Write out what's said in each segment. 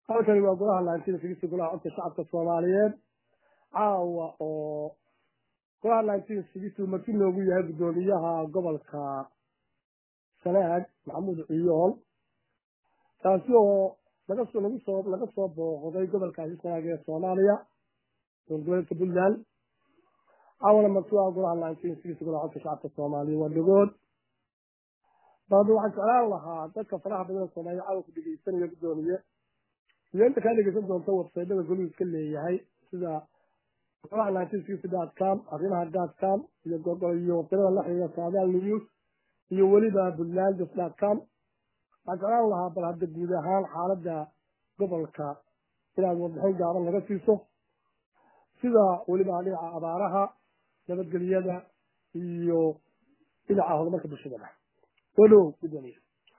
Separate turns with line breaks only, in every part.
halkani waa golaha laantida figista golaha codka shacabka soomaaliyeed caawa oo golaha laantida figistu marti noogu yahay guddoomiyaha gobolka sanaag maxamuud ciyool taasi oo laga soo lagu soo laga soo booqday gobolkaasi sanaag ee soomaaliya dowlgoboleedka puntland caawana marti waa golaha laantida figista golaha codka shacabka soomaaliya waa dhagood baaba waxaan jeclaan lahaa dadka faraha badan ee soomaaliya caawa ku dhegeysanaya guddoomiye iyo inta kaa dhegeysan doonta websaydyada goluhu iska leeyahay sida golaha nineteen dot com arrimaha dot com iyo iyo websaydada la xiriira saadaal news iyo weliba puntlandis dot com waxaan jeclaan lahaa bal hadda guud ahaan xaaladda gobolka inaad warbixin gaaban naga siiso sida weliba dhinaca abaaraha nabadgelyada iyo dhinaca horumarka bulshadana soo dhowow guddoomiye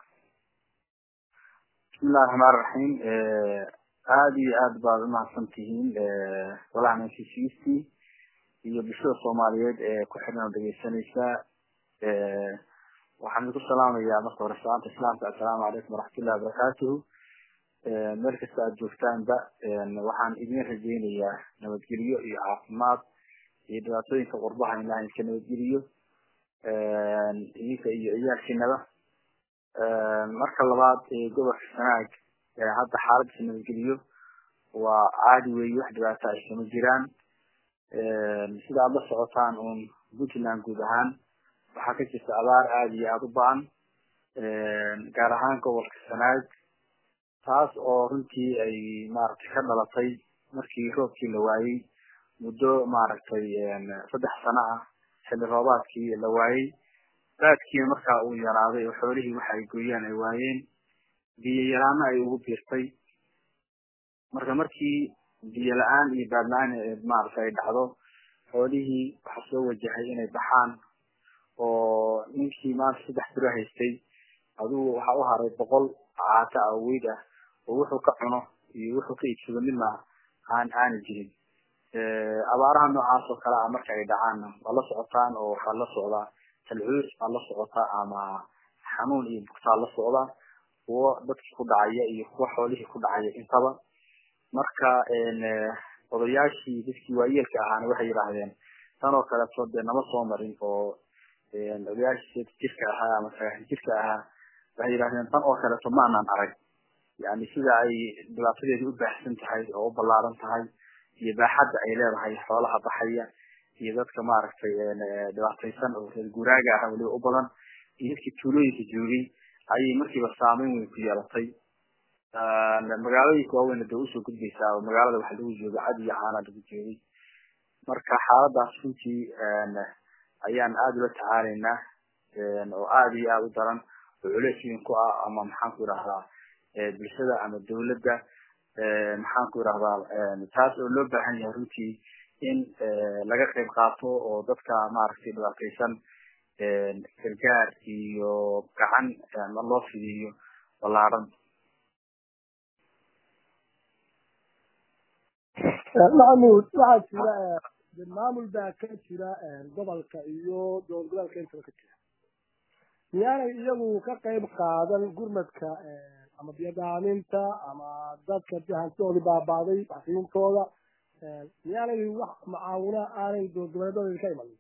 bismillahi raxmaan raxiim aada iyo aad baad umahadsan tihiin golaha nncc iyo bulshada soomaaliyeed ee ku xidhan oo dhegeysanaysa waxaan idinku salaamayaa marka hore salaanta islaamka assalaamu calaykum waraxmatullahi wabarakaatuhu meel kasta aad joogtaanba waxaan idin rajeynayaa nabadgelyo iyo caafimaad iyo dhibaatooyinka qurbaha in ilaha iska nabadgeliyo idinka iyo ciyaalkiinaba marka labaad gobolka sanaag hadda xaaladiisa nabadgeliyo waa caadi weeye wax dhibaata ay kama jiraan sida aad la socotaan uun puntland guud ahaan waxaa ka jirta abaar aada iyo aada u ba-an gaar ahaan gobolka sanaag taas oo runtii ay maaragtay ka dhalatay markii roobkii la waayey muddo maaragtay saddex sano ah xilli roobaadkii la waayey raadkiina markaa uu yaraaday oo xoolihii waxa ay gooyaan ay waayeen biyo yaraana ay ugu biirtay marka markii biyo la-aan iyo baad la-aan maaragtay ay dhacdo xoolihii waxaa soo wajahay inay baxaan oo ninkii maanta saddex biro haystay adigu waxaa u haray boqol caata ah weyd ah oo wuxuu ka cuno iyo wuxuu ka iibsado midna aan aani jirin abaaraha noocaas oo kale ah marka ay dhacaanna waa la socotaan oo waxaa la socdaa talcuus baa la socotaa ama xanuun iyo bugtaa la socda kuwo dadkii ku dhacaya iyo kuwo xoolihii ku dhacaya intaba marka odayaashii dadkii waayeelka ahaana waxay yidhaahdeen tan oo kaleeto dee nama soo marin oo odayaashii jirka ahaa ama sagaashan jirka ahaa waxay yidhahdeen tan oo kaleeto ma anaan arag yani sida ay dhibaatadeedu u baahsan tahay oo u ballaaran tahay iyo baaxadda ay leedahay xoolaha baxaya iyo dadka maaragtay dhibaataysan oo reer guuraaga ah weliba u badan iyo dadkii tuulooyinka joogay ayay markiiba saameyn weyn ku yeelatay magaalooyinka waaweyna dee usoo gudbaysaa oo magaalada waxa lagu jooga cad iyo caana lagu joogay marka xaaladaas runtii ayaan aada ula tacaalaynaa oo aada iyo aada u daran oo culeys weyn ku ah ama maxaan ku idhahdaa bulshada ama dawladda maxaan ku idhahdaa taas oo loo baahan yahay runtii in laga qayb qaato oo dadka maaragtay dhibaataysan gargaar iyo gacan loo fidiyo ballaaran
maxamuud waxaa jira maamul baa ka jira gobolka iyo dowlad goboleedka intaba ka jira miyaanay iyagu ka qayb qaadan gurmadka ama biyadaaminta ama dadka hantidoodii baabaaday waxsiintooda miyaanay wax macaawina aanay dowlad goboleedooda ka imanin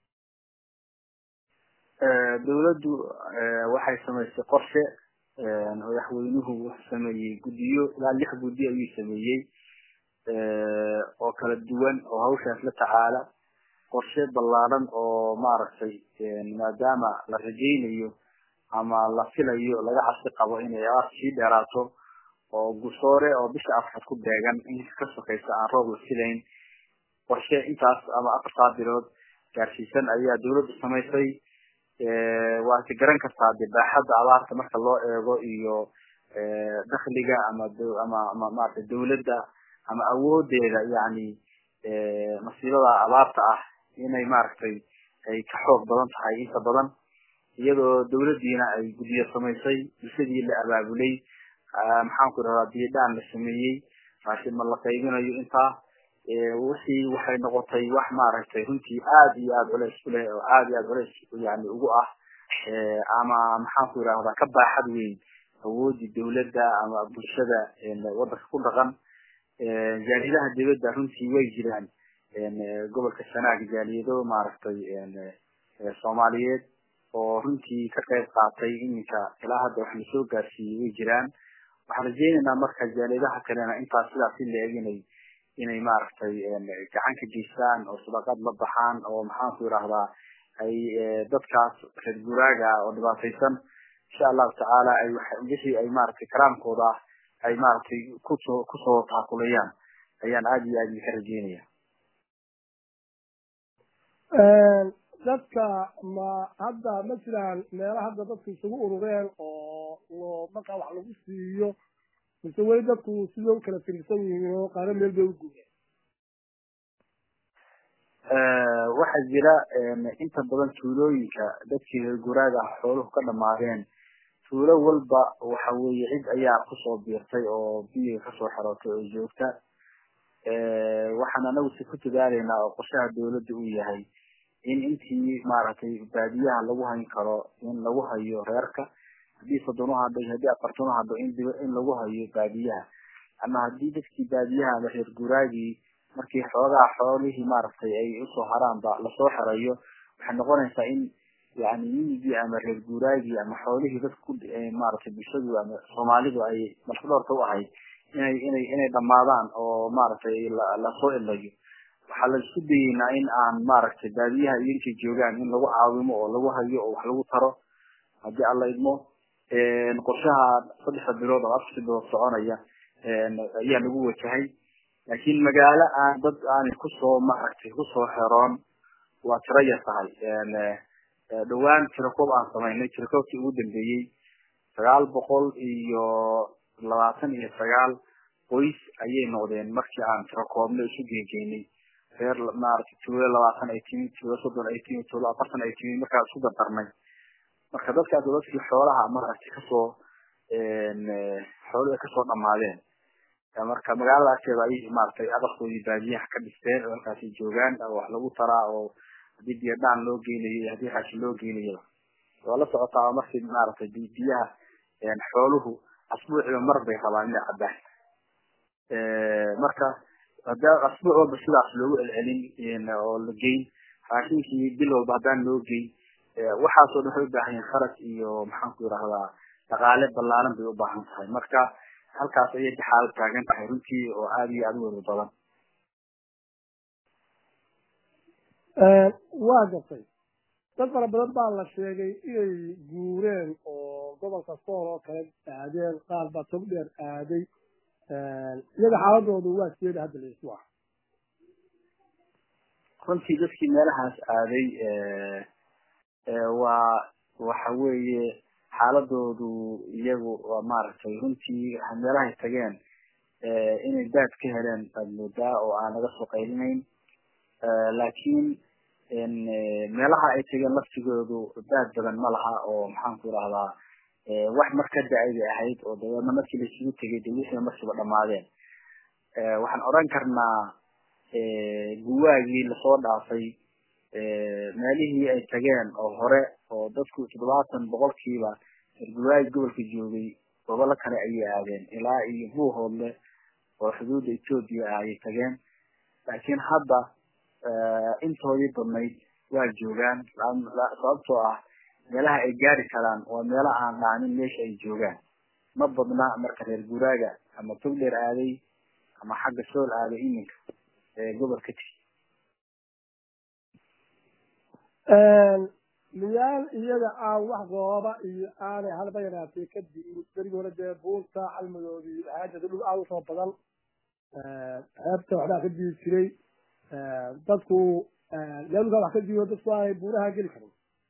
dawladdu waxay samaysay qorshe madaxweynuhu wuxuu sameeyey guddiyo ilaa lix guddi ayuu sameeyey oo kala duwan oo hawshaas la tacaala qorshe ballaaran oo maaragtay maadaama la rajaynayo ama la filayo laga cabsi qabo inay abaar sii dheeraato oo gusoore oo bisha afraad ku beegan in ka sokaysa aan roob la filayn qorshe intaas ama afartaa bilood gaarsiisan ayaa dawladdu samaysay waad ka garan kartaa de baaxadda abaarta marka loo eego iyo dakliga ama ama ama maarata dawladda ama awoodeeda yani masiibada abaarta ah inay maaragtay ay ka xoog badan tahay inta badan iyadoo dawladdiina ay guddiyo samaysay bulshadii la abaabulay maxaan ku idhahdaa biyadhaan la sameeyey raashin ma la qaybinayo intaa wixii waxay noqotay wax maaragtay runtii aada iyo aada culeys ku leh oo aada iyo aada culeys yani ugu ah ama maxaan ku idhahdaa ka baaxad weyn awoodii dawladda ama bulshada wadanka ku dhaqan jaaliyadaha dawladda runtii way jiraan gobolka sanaag jaaliyado maaragtay soomaaliyeed oo runtii ka qayb qaatay iminka ilaa hadda wax la soo gaarsiiyey way jiraan waxaan rajeynaynaa marka jaaliyadaha kalena intaas sidaas si la-eg inay inay maaragtay gacan ka geystaan oo sadaqad la baxaan oo maxaanku idhaahdaa ay dadkaas reer guraaga oo dhibaataysan insha allahu tacaala ay wixii ay maaragtay karaamkooda ah ay maaragtay kusoo kusoo taakulayaan ayaan aada iyo aada ka rajeynaya
dadka ma hadda ma jiraan meelo hadda dadku isugu urureen oo markaa wax lagu siiyo mise weli dadku sidoo kala tirsan yihiin oo qaaro meel bay u guureen
waxaa jira inta badan tuulooyinka dadkii reer guraaga ah xooluhu ka dhamaadeen tuulo walba waxa weeye cid ayaa kusoo biirtay oo biyiga kasoo xerootay oo joogta waxaan anagu si ku dadaalaynaa oo qorshaha dawladda uu yahay in intii maaragtay baadiyaha lagu hayn karo in lagu hayo reerka haddii soddon uhadho iyo haddii afartan uhadho in dib in lagu hayo baadiyaha ama haddii dadkii baadiyaha ama reer guraagii markii xoogaa xoolihii maaragtay ay usoo haraanba lasoo xerayo waxay noqonaysaa in yani miyigii ama reer guraagii ama xoolihii dadka ku maaragtay bulshadu ama soomaalidu ay markadhoorka u ahayd inay inay inay dhamaadaan oo maaragtay lasoo ilayo waxaa la isku dayeynaa in aan maaragtay baadiyaha iyo inkay joogaan in lagu caawimo oo lagu hayo oo wax lagu taro haddii alla idmo qorshaha saddexda bilood oo afarta bilood soconaya ayaa lagu wajahay laakiin magaalo aan dad aanay kusoo maaragtay kusoo xeroon waa tiro yar tahay dhawaan tirakoob aan samaynay tirakoobkii ugu dambeeyey sagaal boqol iyo labaatan iyo sagaal qoys ayay noqdeen markii aan tirakoobna isu geegeynay reer maaragtay tuulo labaatan ay timid tuulo soddon ay timid tuulo afartan ay timid markaa isku dardarnay marka dadkaas oo dadkii xoolaha maaragtay kasoo xoolihii kasoo dhamaadeen marka magaalada agteeda ayay maaragtay aqalkoodii baadiyaha ka dhisteen oo halkaasay joogaan oo wax lagu taraa oo haddii biyadhaan loo geynayo iyo haddii raashin loo geynayaba waa la socotaa markii maaragtay biyaha xooluhu asbuuciba mar bay rabaan inay cabbaan marka hadaa asbuuc walba sidaas loogu celcelin oo la geyn raashinkii bil walba haddaan loo geyn waxaasoo dhan waxay ubaahan yihin kharaj iyo maxaanku idhahdaa dhaqaale ballaaran bay ubaahan tahay marka halkaas ayay xaalad taagan tahay runtii oo aada iyo aada u wada badan
waa gartay dad fara badan baa la sheegay inay guureen oo gobolka sool oo kale aadeen qaar baa tog dheer aaday iyaga xaaladoodu waa sideeda hadda la isu ah
runtii dadkii meelahaas aaday waa waxa weeye xaaladoodu iyagu waa maaragtay runtii meelahay tageen inay daad ka heleen baad moodaa oo aan laga soo qaylinayn laakiin meelaha ay tageen laftigoodu daad badan ma laha oo maxaanku idhahdaa wax mar ka da-ay bay ahayd oo dabeedna markii laisugu tegay de wixii markiiba dhamaadeen waxaan odhan karnaa guwaagii lasoo dhaafay meelihii ay tageen oo hore oo dadku toddobaatan boqolkiiba guwaagi gobolka joogay gobolo kale ayay aadeen ilaa iyo buuhoodle oo xuduudda etoobiya ah ayay tageen laakiin hadda intoodii badnayd waa joogaan sababtoo ah meelaha ay gaari karaan waa meelo aan dhaanin meesha ay joogaan ma badna marka reer guraaga ama togdheer aaday ama xagga sool aaday iminka gobolka ti
miyaal iyaga aan wax gooba iyo aanay halba yaraatay ka di'in berigi hore dee buunta calmadoodii haajada dhul aad usoo badan xeebta waxbaa ka di'i jiray dadku leelka wax ka diiyo dadku aanay buuraha geli karin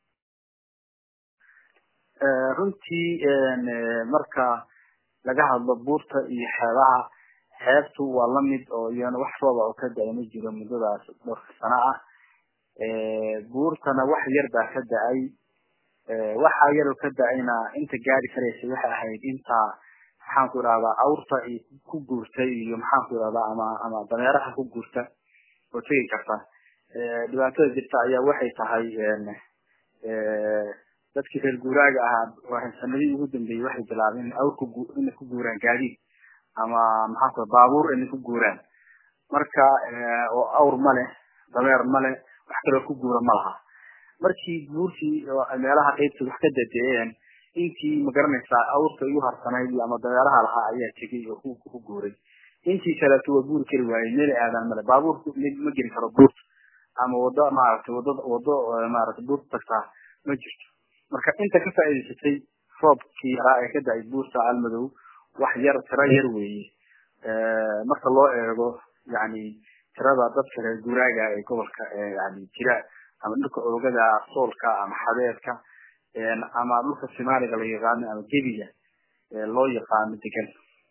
runtii marka laga hadlo buurta iyo xeebaha xeebtu waa lamid oo iyana wax rooba oo ka da-ay ma jiro muddadaas dhowrka sano ah buurtana wax yar baa ka da-ay waxa yar ka da-ayna inta gaari karaysa waxay ahayd inta maxaanku idhahdaa awrta iyo ku guurtay iyo maxaanku idhahdaa ama ama dameeraha ku guurta oo tegi karta dhibaatada jirta ayaa waxay tahay dadkii reer guuraaga ahaa sanadihii ugu dambeeyey waxay bilaabeen in awrku inay ku guuraan gaadiid ama maxaan ku baabuur inay ku guuraan marka oo awr ma leh dameer ma leh wax kaloo ku guura ma laha markii guurtii meelaha qaybta wax ka dadeeyeen intii magaranaysaa awrta igu harsanayd ama dameeraha lahaa ayaa tegay oo ku guuray intii kaleeto waa guuri kari waayey meel aadan male baabuurku ma geli karo buurta ama wado maaragtay wado wado maaragtay buurta tagtaa ma jirto marka inta ka faa'iidaysatay roobkii yaraa ee ka da-ay buurta almadow wax yar tiro yar weeye marka loo eego yani tirada dadka reer guuraaga ee gobolka yani jira ama dhulka oogada soolka ama xabeedka ama dhulka simaaliga la yaqaano ama gebiga loo yaqaano degan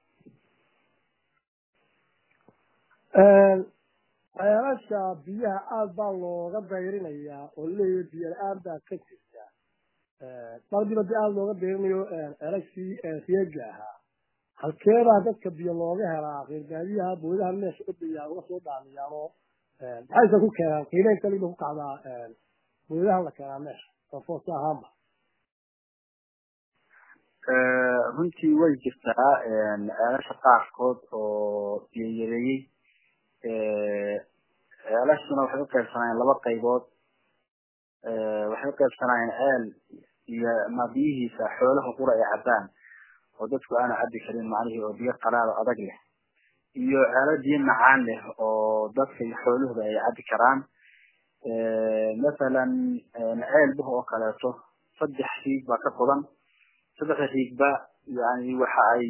ceelasha biyaha aada baa looga dayrinayaa oo leeyahay biyo la-aan baa ka jirta mardiba di aada looga dayrinayo ceelashii siyaga ahaa halkeebaa dadka biyo looga helaa reerbaadiyaha boodaha meesha udaya uga soo dhaamiyaanoo maxayse ku keenaan qiimeyn kaliba ku kacdaa boodahan la keenaa meesha oo foos ahaanba
runtii way jirtaa ceelasha qaarkood oo biyo yareeyey ceelashuna waxay uqaybsanayeen laba qaybood waxay uqaybsanayeen ceel iyo ma biyihiisa xoolaha qura ay cabbaan oo dadku aana cabbi karin macnihii oo biyo qalaado adag leh iyo ceelo biyo macaan leh oo dadka iyo xooluhuba ay cabbi karaan mathalan ceel buh oo kaleeto saddex riig baa ka qodan saddexda riigba yani waxa ay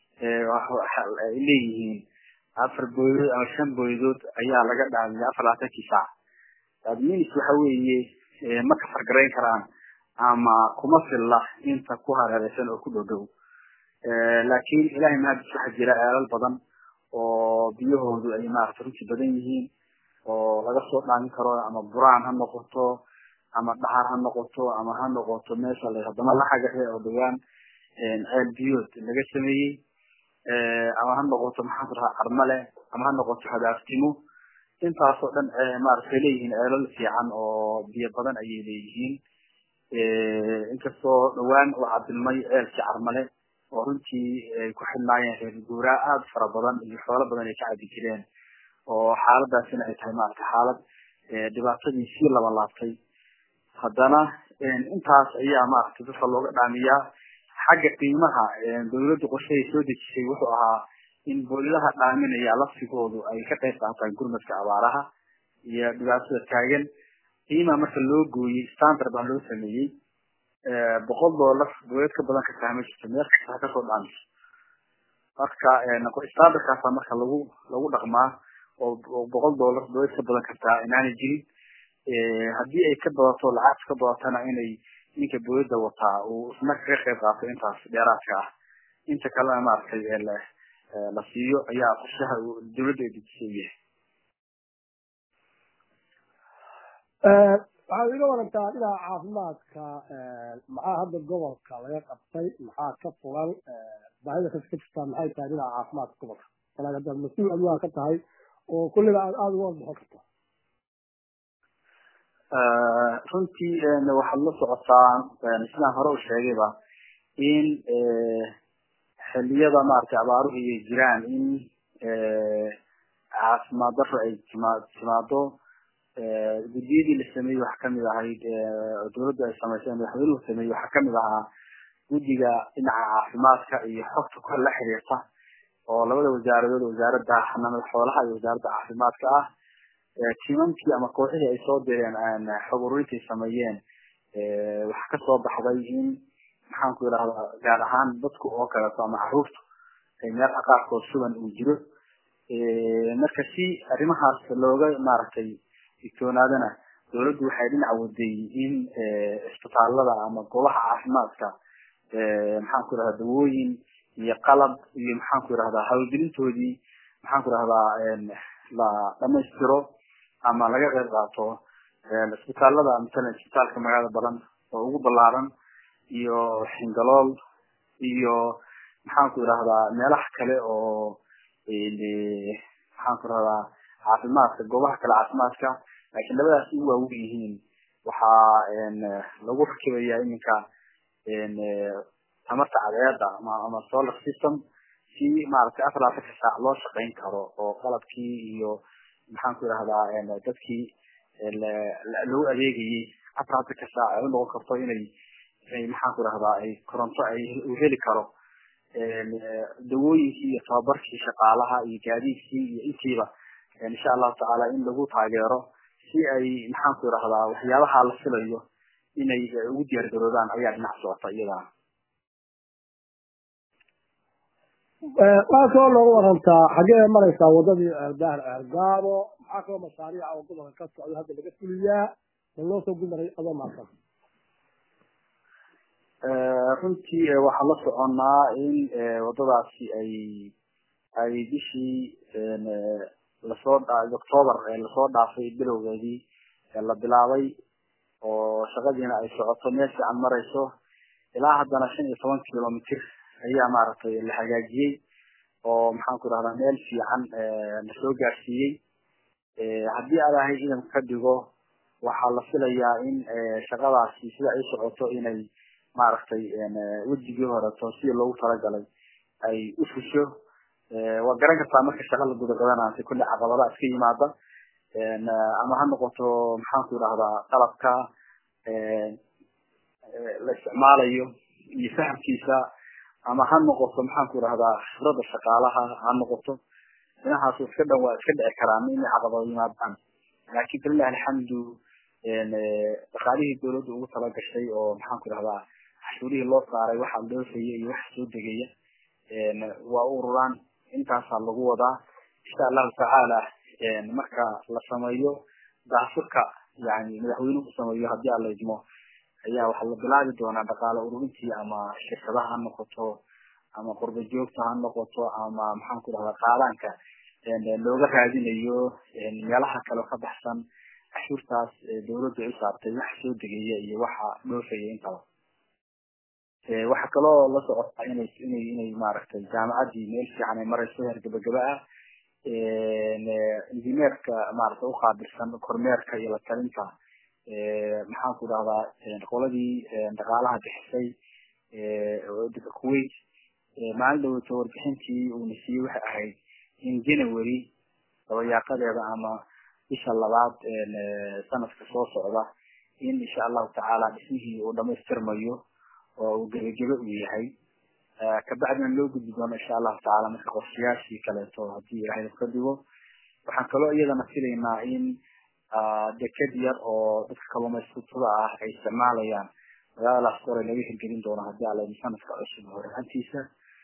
ay leeyihiin afar boydood ama shan boydood ayaa laga dhaamiya afar labaatankii saac adminis waxa weeye ma kafargarayn karaan ama kuma filla inta ku hareereysan oo ku dhow dhow laakiin ilahay mahadis waxaa jira ceelal badan oo biyahoodu ay maarata runtii badan yihiin oo laga soo dhaamin karo ama buraan ha noqoto ama dhaxar ha noqoto ama ha noqoto meesha la haddana la xagaxe oo dhawaan ceel biyood laga sameeyey ama ha noqoto maxaan ku rahaa carmale ama ha noqoto hadaaftimo intaasoo dhan maaragtay leeyihiin ceelal fiican oo biyo badan ayay leeyihiin inkastoo dhawaan uu cadilmay ceelkii carmale oo runtii ay ku xidhnaayeen reer guuraa aada fara badan iyo xoolo badan ay ka cabi jireen oo xaaladaasina ay tahay maaragtay xaalad dhibaatadii sii laba laabtay haddana intaas ayaa maaragtay dadka looga dhaamiyaa xagga qiimaha dawladdu qorshahay soo dejisay wuxuu ahaa in boolidaha dhaaminaya laftigoodu ay ka qayb qaataan gurmadka abaaraha iyo dhibaatada taagan qiimaha marka loo gooyey standard baa loo sameeyey boqol dollar dawlad ka badan kartaa ma jirto meel kasta ha kasoo dhaamiso marka standardkaasa marka lagu lagu dhaqmaa oo boqol dollar dawlad ka badan kartaa inaanay jirin haddii ay ka badato lacagta ka badatana inay ninka boolida wataa uu isna kaga qayb qaato intaas dheeraadka ah inta kalena maaragtay la siiyo ayaa qorshaha dawladda ay dejisay u yahay
waxaad iga warantaa dhinaca caafimaadka maxaa hadda gobolka laga qabtay maxaa ka fulan baahida kas ka jirtaa maxay tahay dhinaca caafimaadka gobolka walaal haddaad mas-uul adigaa ka tahay oo kulliba aad aada uga warbixin karta
runtii waxaad la socotaa sidaan hore u sheegayba in xiliyada maaragtay abaaruhu ay jiraan in caafimaad daro ay tima timaado guddiyadii la sameeyey waxaa kamid ahayd dawladdu ay samaysay madaxweynuhu sameeyey waxaa kamid ahaa guddiga dhinaca caafimaadka iyo xogta kor la xiriirta oo labada wasaaradood wasaaradda xanaanada xoolaha iyo wasaaradda caafimaadka ah timankii ama kooxihii ay soo direen xog ururintii sameeyeen waxaa kasoo baxday in maxaan ku idhahdaa gaar ahaan dadku oo kaleeto ama caruurtu ay meelaha qaarkood suban uu jiro marka si arrimahaas looga maaragtay digtoonaadana dawladdu waxay dhinac waday in isbitaalada ama goobaha caafimaadka maxaan ku idhahdaa dawooyin iyo qalab iyo maxaan ku idhahdaa hawlgelintoodii maxaan ku idhahdaa la dhamaystiro ama laga qayb qaato isbitaalada masalan isbitaalka magaalada badan oo ugu balaaran iyo xingalool iyo maxaan ku idhahdaa meelaha kale oo maxaan ku idhahdaa caafimaadka goobaha kale caafimaadka laakiin labadaas u waawen yihiin waxaa lagu rakibaya iminka tamarta cadeeda ama solar system si maaragtay afar labatanka saac loo shaqayn karo oo qalabkii iyo maxaan ku idhahdaa dadkii lagu adeegayay afar labatanka saac ay unoqon karto inay maxaan ku idhahdaa ay koronto ay u heli karo dawooyinkii iyo tababarkii shaqaalaha iyo gaadiidkii iyo intiiba insha allahu tacaala in lagu taageero si ay maxaan ku idhahdaa waxyaabaha la filayo inay ugu diyaar garoobaan ayaa dhinac socota iyadana
waa kaloo noogu warantaa xaggee maraysaa wadadii ceeldaar ceelgaabo maxaa kaloo mashaariica oo gobolka ka socda hadda laga fuliyaa ma loo soo gumaray adoo maadsan
runtii waxaan la soconaa in wadadaasi ay ay bishii lasoo octoober lasoo dhaafay bilowgeedii la bilaabay oo shaqadiina ay socoto meel fiican marayso ilaa haddana shan iyo toban kilomitr ayaa maaragtay la hagaajiyey oo maxaan ku idhahdaa meel fiican lasoo gaarsiiyey haddii adahay idamka ka dhigo waxaa la filayaa in shaqadaasi sida ay socoto inay maaragtay wejigii horeto sidii loogu talagalay ay u fusho waa garan kartaa marka shaqa la gudagadanaayo kulle caqabadaha iska yimaada ama ha noqoto maxaan ku idhahdaa qalabka la isticmaalayo iyo fahamkiisa ama ha noqoto maxaan ku idhahdaa khibrada shaqaalaha ha noqoto dhinahaas iska dhan waa iska dhici karaan inay caqabado yimaadaan laakin falilahi alxamdu dhaqaalihii dawladda ugu talagashay oo maxaan ku idhahdaa cashuurihii loo saaray waxa dhoofaya iyo waxa soo degaya waa u ururaan intaasaa lagu wadaa insha allahu tacaala marka la sameeyo daafurka yani madaxweynuhu sameeyo haddii aan la idmo ayaa waxaa la bilaabi doonaa dhaqaale ururintii ama shirkadaha ha noqoto ama qurba joogta ha noqoto ama maxaan ku idhahdaa qaadaanka looga raadinayo meelaha kale ka baxsan cashuurtaas dawladda u saartay waxa soo degaya iyo waxa dhoofaya intaba waxaa kaloo la socotaa inay inay inay maaragtay jaamacaddii meel fiican ay marayso heer gabagaba ah injineerka maaragtay uqaabilsan kormeerka iyo la talinta maxaan ku idhahdaa qoladii dhaqaalaha bixisay dalka kuwait maalin dhaweyto warbixintii uuna siiyey waxay ahayd in january dabayaaqadeeda ama bisha labaad sanadka soo socda in insha allahu tacaala dhismihii uu dhamaystirmayo oo uu gebagebe uu yahay kabacdina loo gudbi doono insha allahu tacaala marka qorshayaashii kaleeto hadii ilahay ka dhigo waxaan kaloo iyadana filaynaa in deked yar oo dadka kalluumaysatada ah ay isticmaalayaan magaaladaas kore laga hirgelin doono hadii ala sanadka cusub horaantiisa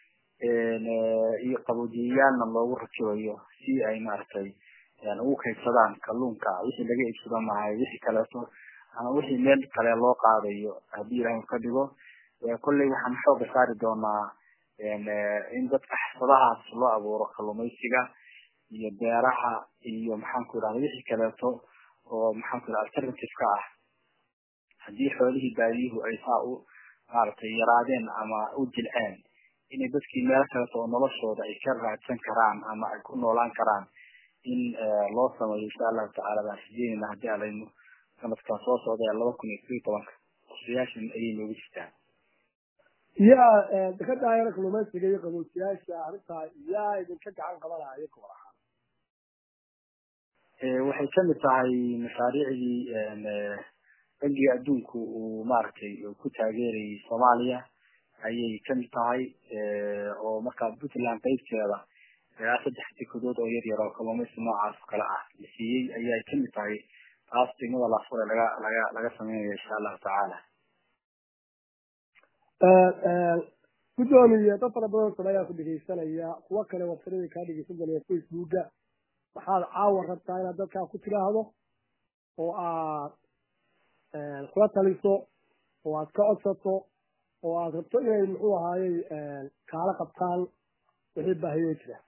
iyo qaboojiyayaalna loogu rakibayo si ay maaragtay ugu kaydsadaan kalluunka wixii laga iibsado mahay wixii kaleeto ama wixii meel kale loo qaadayo hadii ilahay ka dhigo kolley waxaan xooga saari doonaa in dadka xirfadahaas loo abuuro kalluumaysiga iyo beeraha iyo maxaan ku idhahda wixii kaleeto oo maxaan ku idhahda alternative ka ah haddii xoolihii baadiyuhu ay saa u maaragtay yaraadeen ama u jilceen inay dadkii meelo kaleeto oo noloshooda ay ka raadsan karaan ama ay ku noolaan karaan in loo sameeyo insha allahu tacaala baan rajeynayna haddii alaynu sanadkan soo socda ee laba kun iyo kob iyo tobanka qorshayaashan ayay noogu jirtaan
yaa ka daayara kalluumaysiga iyo qaboojiyaasha arrintaa yaa idinka gacan qabanaya gobol ahaan
waxay kamid tahay mashaariicdii bangiga adduunku uu maaragtay ku taageerayay soomaaliya ayay kamid tahay oo markaa puntland qaybteeda ilaa saddex dekedood oo yar yar oo kalluumaysi noocaas oo kale ah la siiyey ayay kamid tahay taas degmada laafure laga laga laga sameynayo insha allahu tacaala
guddoomiye dad fara badan saba ayaa ku dhegaysanaya kuwo kale websadada kaa dhegaysan doonaya facebooka waxaad caawa rabtaa inaad dadkaa ku tidhaahdo oo aad kula taliso oo aad ka codsato oo aad rabto inay muxuu ahaayey kaala qabtaan wixii baahiyo jira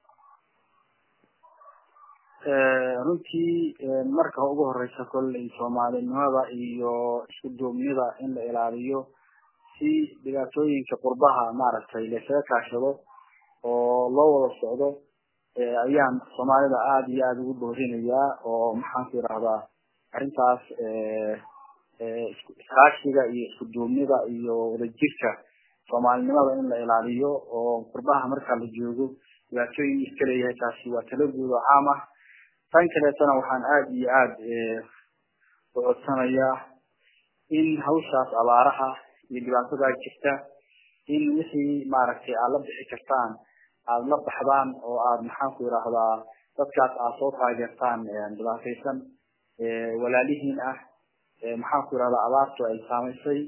runtii marka ugu horeysa kolley soomaalinimada iyo isku duubnida in la ilaaliyo si dhibaatooyinka qurbaha maaragtay laysaga kaashado oo loo wada socdo ayaan soomaalida aada iyo aada ugu boorinayaa oo maxaan ku idhahdaa arrintaas iskaashiga iyo isku duubnida iyo wadajirka soomaalinimada in la ilaaliyo oo qurbaha marka la joogo dhibaatooyin iska leeyahay taasi waa talo guud oo caam ah tan kaleetana waxaan aada iyo aada u codsanayaa in hawshaas abaaraha iyo dhibaatadaa jirta in wixii maaragtay aad la bixi kartaan aada la baxdaan oo aada maxaan ku yidhaahdaa dadkaas aad soo taageertaan dhibaataysan walaalihiin ah maxaan ku yidhahdaa abaartu ay saamaysay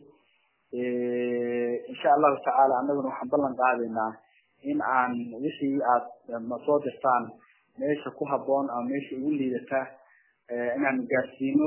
insha allahu tacaala annaguna waxaan ballan qaadaynaa in aan wixii aad soo dirtaan meesha ku haboon ama meesha ugu liidata inaan gaarsiino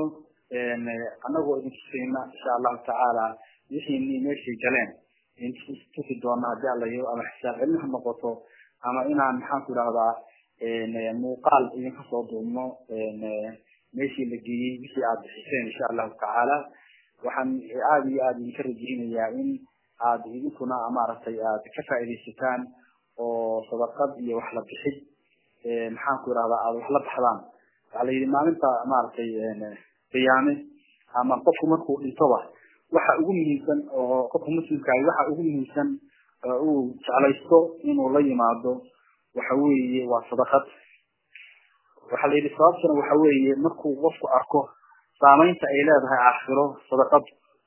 annagoo idin tusayna insha allahu tacaala wixii meeshay galeen tusi doona hadii alla yiro ama xisaab celin ha noqoto ama inaan maxaan ku idhahdaa muuqaal idinka soo duubno meeshii la geeyey wixii aad bixiseen insha allahu tacaala waxaan aada iyo aada idinka rajeynayaa in aad idinkuna maaragtay aad ka faaidaysataan oo sadaqad iyo wax la bixid maxaan ku idhahdaa aada wax la baxdaan waxaa la yidhi maalinta maaragtay qiyaame ama qofku markuu dhintoba waxa ugu muhiimsan oo qofka muslimkaahi waxa ugu muhiimsan uu jeclaysto inuu la yimaado waxa weeye waa sadaqad waxaa la yidhi sababtuna waxa weeye markuu qofku arko saamaynta ay leedahay aakhiro sadaqad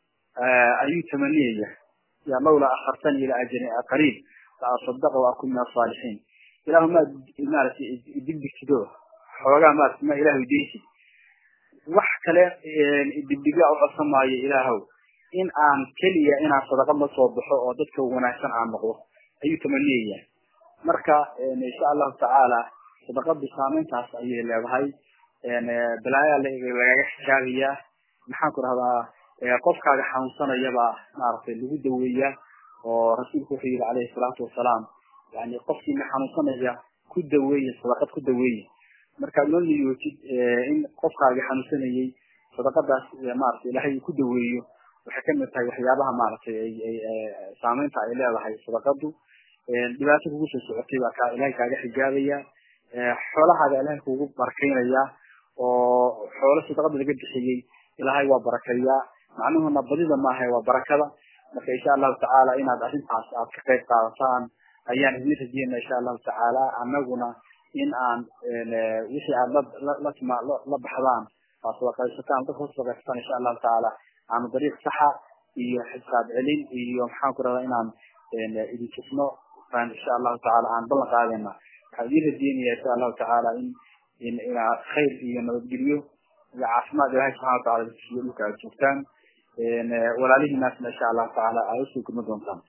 ayuu tamaniyaya ya lawlaa akhartani ila ajalin qariib la asadaqa wa akun min asaalixiin ilahu ma maaragtay digdigtido xoogaa maarata ma ilahu deysid wax kale digdiga u codsan maayo ilaahow in aan keliya inaan sadaqad la soo baxo oo dadka wanaagsan aan noqdo ayuu tamaniyaya marka insha allahu tacaala sadaqadu saameyntaas ayay leedahay balaayaa lagaga xijaabiyaa maxaan ku rahdaa qofkaaga xanuunsanayaba maaragtay lagu daweeya oo rasuulku wuxuu yihi calayhi salaatu wasalaam yani qofkiina xanuunsanaya ku daweeya sadaqad ku daweeya markaad loo niyootid in qofkaaga xanuunsanayay sadaqadaas maaragtay ilaahay uu ku daweeyo waxay kamid tahay waxyaabaha maaragtay saameynta ay leedahay sadaqadu dhibaato kugu soo socotay baa kaa ilahay kaaga xijaabaya xoolahaaga ilahay kugu barakaynaya oo xoolo sadaqada laga bixiyey ilahay waa barakeeyaa macnuhuna badida maaha waa barakada marka insha allahu tacaala inaad arrintaas aad ka qayb qaadataan ayaan idin rajeyna insha allahu tacaala annaguna in aan wixii aad latma la baxdaan aad sadaqaysataan dadka sadaqaysataan insha allahu tacaala aanu dariiq saxa iyo xisaab celin iyo maxaan ku rahdaa inaan idin tusno baan insha allahu tacaala aan ballan qaadayna waxaan idin rajeynaya insha allahu tacaala in in inaad khayr iyo nabadgelyo iyo caafimaad ilahay subxana watacala iyo dhulka aad joogtaan walaalihiinaasna insha allahu tacaala aad usoo gudma doontaan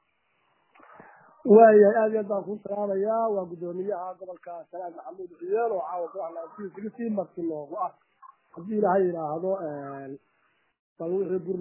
waayahay aad iyo aad baan kuu salaamayaa waa guddoomiyaha gobolka salaam maxamuud ciyeel oo caawa ku hadlaa marti noogu ah haddii ilaahay yidhaahdo bal wixii